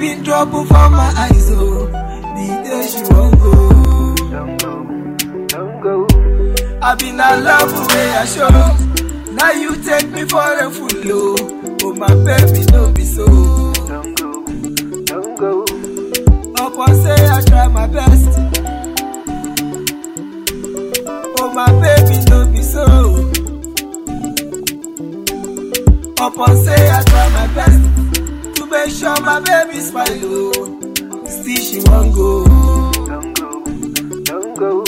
been trouble for my eyes, oh. The day she won't go. Don't go, don't go. I been a love the way I show. Now you take me for a fool, oh. Oh my baby, no be so. Don't go, don't go. Upon say I try my best. Oh my baby, no be so. Upon say I try my best to make sure my baby smile, oh. Still she won't go. Don't go, don't go.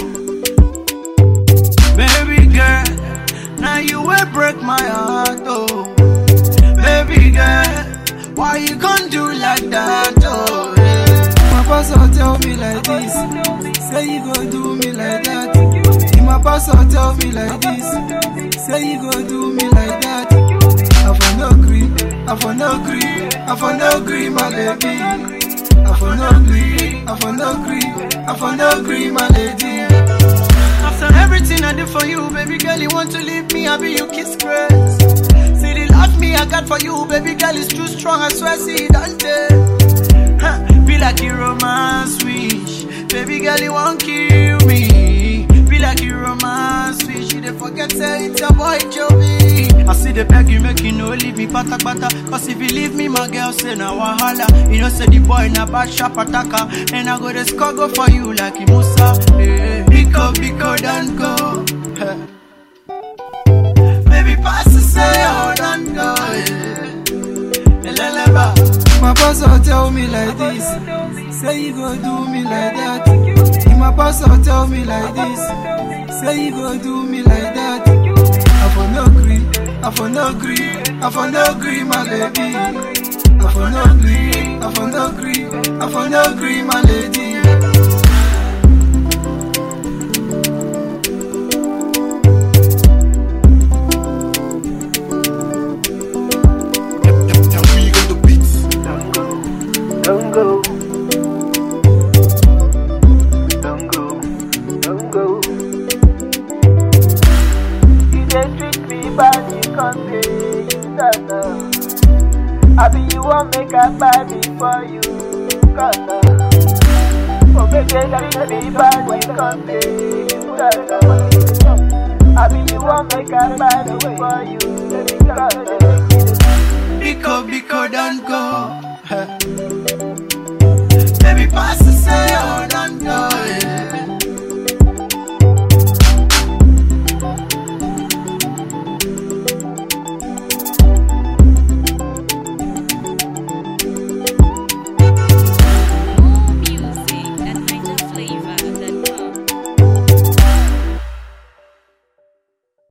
Baby girl, now you will break my heart, oh. Baby girl, why you gon' do like that, oh? Yeah. My pastor tell me like this, say you go do me like that. My pastor tell me like this, say you go do me like that. I for no agree, I for no agree, I for no agree, my baby. I for no agree, I for no agree, I for no agree, my lady. After everything I did for you, baby girl, you want to leave me, I be you kiss grace. See the love me I got for you, baby girl, is too strong, I swear, see Dante. Huh, be like a romance wish, baby girl, you won't kill me. Be like a romance wish, you dey forget say it's your boy Jovi. I see the beg you make you no leave me pata pata. Cause if you leave me, my girl say na wahala. You know say the boy na bad sharp attacker, and I go the score go for you like a Musa. Hey, Biko Biko don't go. Baby pass to say oh don't go. Yeah. Eleleba. My pastor tell me like this, say you go do me like that. My pastor tell me like this, say you go do me like that. I for no agree, I for no agree, I for no agree, my baby. I for no agree, I for no agree, I for no agree, my lady. Don't go, don't go. Don't go, don't go. You dey treat me bad, you can't say you don't know. I be you want make a buy me for you, cause uh, Oh baby, you treat me bad, you can't say you don't know. I be you want make a buy me for you, cause uh, Biko Biko don't go. Baby pass to